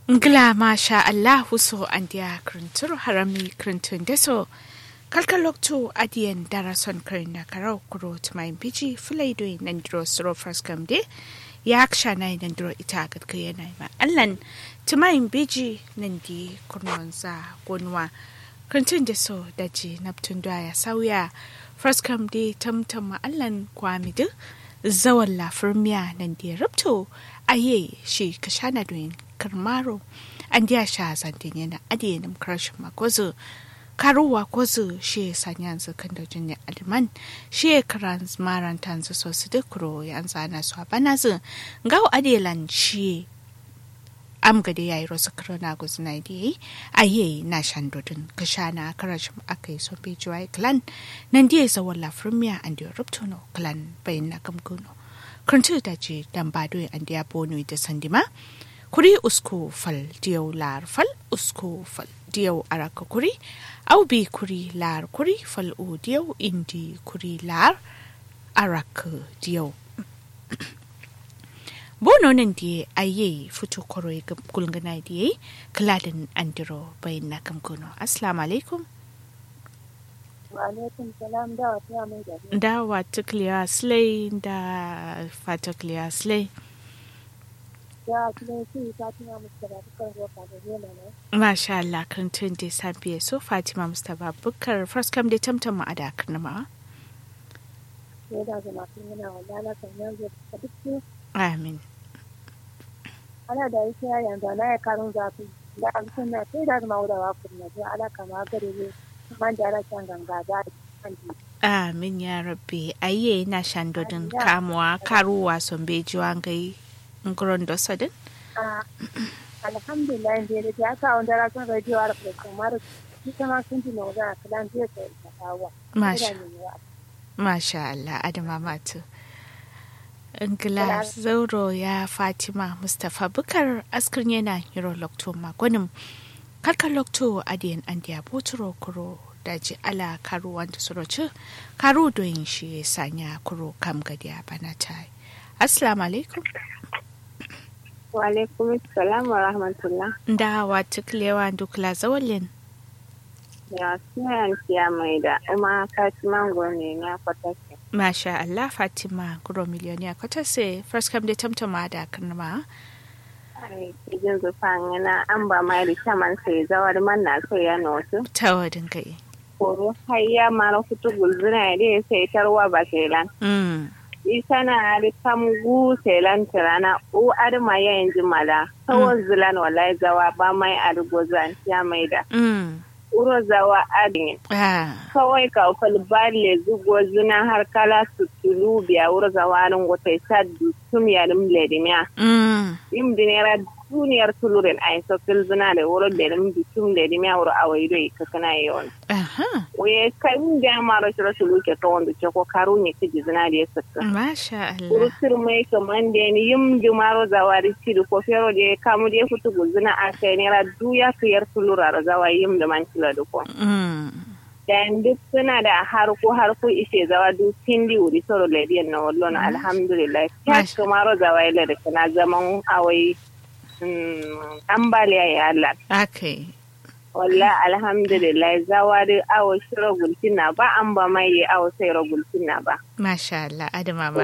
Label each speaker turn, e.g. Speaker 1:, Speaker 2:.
Speaker 1: Ngla masha Allahu so andia kruntur harami kruntun deso. Kalkaloktu adiyan darason karina karau kuro tumayin biji fulaidoi nandiro suro fraskam de ya aksha na nandiro ita gadka yana ma allan tumayin biji nandi kurnon za gonwa kruntun deso daji naptun ya sauya fraskam de tamtam allan kwamidu zawan lafirmiya nandi rubto aye shi kashana doyin karmaro an diya sha zantin yana adiyanin karshen makozu karuwa kozu shi sanyan kan da jinya aliman shi karan maran tanzu so su dukuro yan zana su bana zu gawo adiyalan shi am gade yayi rosu karona guzna di aye na shandodin kashana karashin akai so be jiwai clan nan diya zawon lafirmiya an diya rubtono clan bayin na gamguno kuntu da ce dan bado an diya bono da sandima kuri usku fal diyau lar fal usku fal diyau araka kuri au bi kuri lar kuri fal u diyau indi kuri lar araka diyau bono nan diye aye fito koro ya gulgana diye kaladin andiro bayan na kamkono assalamu alaikum
Speaker 2: alaikum salam da wata mai da
Speaker 1: da wata kliya slay da fata kliya slay
Speaker 2: ya kuma su ta tuna musu da dukkan roka da yana ne
Speaker 1: Masha Allah kan tun da safiya so Fatima Mustapha Bukar first come da tamtam a da karnama.
Speaker 2: sai da zama sun yana wallala kan yanzu da duk su
Speaker 1: Amin.
Speaker 2: ana da yake ya yanzu na ya karun zafi da an sun na sai da zama wuda wa kuma to ala kama gare ne man da ala kan ganga da kan ji
Speaker 1: Amin ya rabbi ayye na shandodin kamuwa karuwa son bejiwa gai nguron dosadin.
Speaker 2: alhamdulillah da da ya ka wanda ra kan radio ara ko kamar ita ma sun ji na wuda kalan zai sai ta kawo
Speaker 1: Masha Masha Allah Adama Matu. Ingila Zauro ya Fatima Mustapha Bukar askirin yana Hero Lokto Magonim. Karkar Lokto Adiyan Andiya Boturo Kuro daji ala karu wanda suroci karu doyin shi ya sanya kuro kam gadiya bana ta Assalamu alaikum.
Speaker 2: wa alaikum assalam wa rahmatullah
Speaker 1: Da wa tuklewa dukla zawalin.
Speaker 2: ya suna siya mai da kuma katiman gone na kwatake
Speaker 1: Masha Allah Fatima Guro Miliyoniya Kwatase First Come da Tamtama da Karnama.
Speaker 2: cikin zufan yana an ba mai da shaman sai zawar man na so ya notu
Speaker 1: Ta wadin kai.
Speaker 2: koro har ya mara fitu gulzuna ya dai sai tarwa ba sai lan
Speaker 1: Mm.
Speaker 2: isa na da kamgu sai lan tirana u adma ya yanzu mala kawai zilan wallahi zawa ba mai argozan ya mai da
Speaker 1: Mm.
Speaker 2: uro zawa adin
Speaker 1: Ah.
Speaker 2: kawai ka falballe zugo zuna har kala su tulu biya wuro zawarin wata sa tum ya dum ledimiya
Speaker 1: Mm.
Speaker 2: im dinera duniyar tuluren ay so kil zuna da wuro da dum tum ledimiya wuro awai do ka kana yon
Speaker 1: Aha.
Speaker 2: we kai mun da maro shiro tulu ke to wanda ce ko karu ne kiji zuna da yasa
Speaker 1: Masha
Speaker 2: wuro
Speaker 1: Allah.
Speaker 2: sir mai kaman da ni yim di maro zawari ci ko fero de kamu de futu guzuna a kai nera duya kiyar tulura zawa yim da man kila da ko
Speaker 1: Mm.
Speaker 2: dan duk suna da harko harko ishe zawa duk tindi wuri soro lediyan na wallon alhamdulillah kya
Speaker 1: Masha.
Speaker 2: kamaro zawa ila da kana zaman awai mm, ambaliya ya Allah
Speaker 1: Okay.
Speaker 2: walla alhamdulillah zawa da awo shiro gultina ba an ba mai awo sai ro gultina ba
Speaker 1: Masha Allah Adama